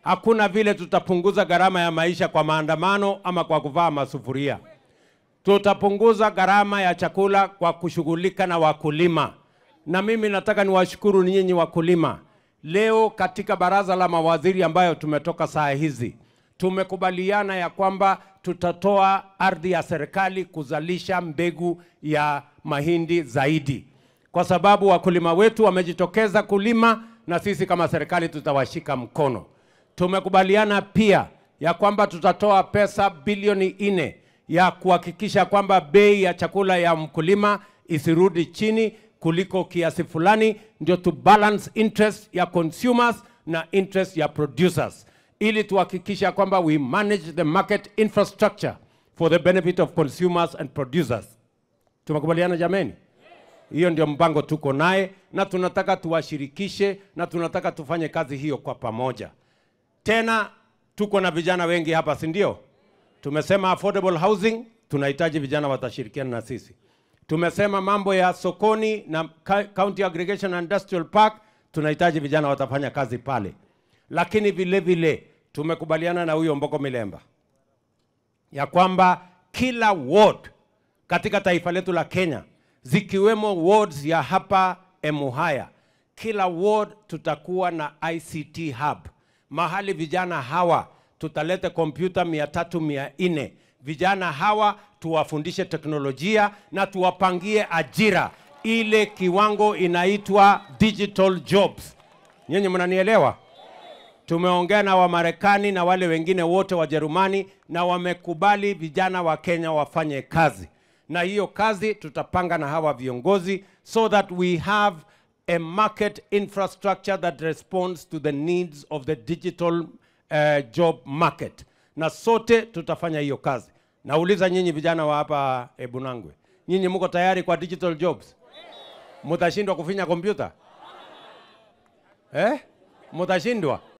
hakuna vile tutapunguza gharama ya maisha kwa maandamano ama kwa kuvaa masufuria. Tutapunguza gharama ya chakula kwa kushughulika na wakulima, na mimi nataka niwashukuru nyinyi wakulima. Leo katika baraza la mawaziri ambayo tumetoka saa hizi tumekubaliana ya kwamba tutatoa ardhi ya serikali kuzalisha mbegu ya mahindi zaidi, kwa sababu wakulima wetu wamejitokeza kulima na sisi kama serikali tutawashika mkono. Tumekubaliana pia ya kwamba tutatoa pesa bilioni nne ya kuhakikisha kwamba bei ya chakula ya mkulima isirudi chini kuliko kiasi fulani, ndio to balance interest ya consumers na interest ya producers, ili tuhakikisha kwamba we manage the market infrastructure for the benefit of consumers and producers. Tumekubaliana jameni? Hiyo ndio mpango tuko naye, na tunataka tuwashirikishe na tunataka tufanye kazi hiyo kwa pamoja. Tena tuko na vijana wengi hapa, si ndio? Tumesema affordable housing, tunahitaji vijana watashirikiana na sisi. Tumesema mambo ya sokoni na ca- county aggregation and industrial park, tunahitaji vijana watafanya kazi pale. Lakini vile vile tumekubaliana na huyo Mboko Milemba ya kwamba kila ward katika taifa letu la Kenya zikiwemo wards ya hapa Emuhaya, kila ward tutakuwa na ICT hub, mahali vijana hawa tutaleta kompyuta mia tatu mia nne vijana hawa tuwafundishe teknolojia na tuwapangie ajira, ile kiwango inaitwa digital jobs. Nyinyi mnanielewa? Tumeongea na Wamarekani na wale wengine wote Wajerumani na wamekubali vijana wa Kenya wafanye kazi, na hiyo kazi tutapanga na hawa viongozi so that we have a market infrastructure that responds to the needs of the digital uh, job market, na sote tutafanya hiyo kazi. Nauliza nyinyi vijana wa hapa Ebunangwe, nyinyi mko tayari kwa digital jobs? Mutashindwa kufinya kompyuta eh? Mutashindwa?